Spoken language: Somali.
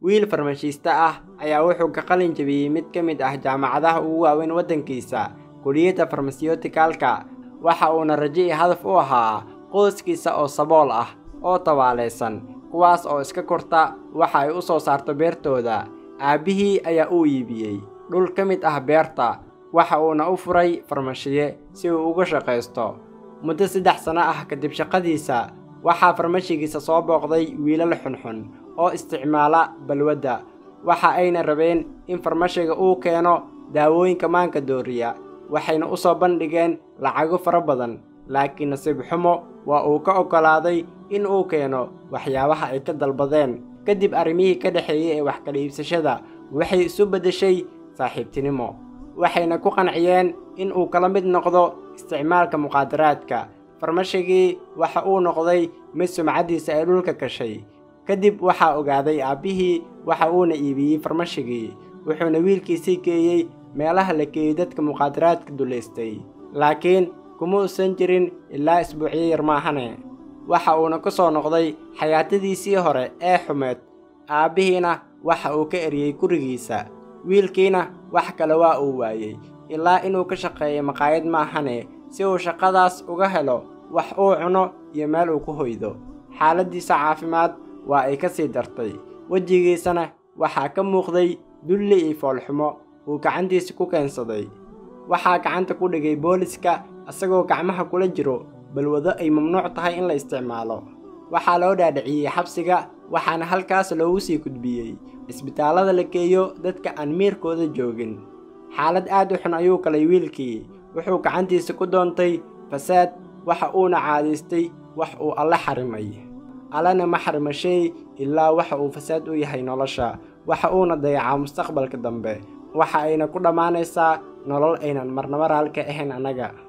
wiil farmashiiste ah ayaa wuxuu ka qalin jebiyey mid ka mid ah jaamacadaha ugu waaweyn waddankiisa kuliyadda farmasiyutikaalka waxa uuna rajo iyo hadaf u ahaa qoyskiisa oo sabool ah oo tabaalaysan kuwaas oo iska korta waxa ay u soo saarto beertooda aabbihii ayaa uu iibiyey dhul ka mid ah beerta waxa uuna u furay farmashiye si uu uga shaqaysto muddo saddex sano ah kadib shaqadiisa waxaa farmashigiisa soo booqday wiilal xunxun oo isticmaala balwadda waxa ayna rabeen in farmashiga uu keeno daawooyinka maanka dooriya waxayna u soo bandhigeen lacago fara badan laakiin nasiib xumo waa uu ka oggolaaday in uu keeno waxyaabaha ay ka dalbadeen kadib arrimihii ka dhexeeyey ee wax kala iibsashada waxay isu beddeshay saaxiibtinimo waxayna ku qanciyeen in uu kala mid noqdo isticmaalka muqaadaraadka farmashigii waxa uu noqday mid sumcaddiisa ay dhulka gashay kadib waxaa ogaaday aabbihii waxa uuna iibiyey farmashigii wuxuuna wiilkiisii geeyey meelaha la geeyey dadka muqaadaraadka dulaystay laakiin kuma uusan jirin ilaa isbuucyo yar maahane waxa uuna ku soo noqday xayaatadiisii hore ee xumeed aabbihiina waxa uu ka eriyey gurigiisa wiilkiina wax kale waa uu waayey ilaa inuu ka shaqeeyo maqaayad maahane si uu shaqadaas uga helo wax uu cuno iyo meel uu ku hoydo xaaladdiisa caafimaad waa ay ka sii dartay wejigiisana waxaa ka muuqday dulli iyo foolxumo uu gacantiisa ku keensaday waxaa gacanta ku dhigay booliska isagoo gacmaha kula jiro balwado ay mamnuuc tahay in la isticmaalo waxaa loo dhaadhiciyey xabsiga waxaana halkaas loogu sii gudbiyey isbitaallada la geeyo dadka aan miirkooda joogin xaalad aad u xun ayuu galay wiilkii wuxuu gacantiisa ku doontay fasaad waxa uuna caadaystay wax uu alle xarimay allena ma xarima shay ilaa waxa uu fasaad u yahay nolosha waxa uuna dayacaa mustaqbalka dambe waxa ayna ku dhammaanaysaa nolol aynan marnaba raalka ahayn annaga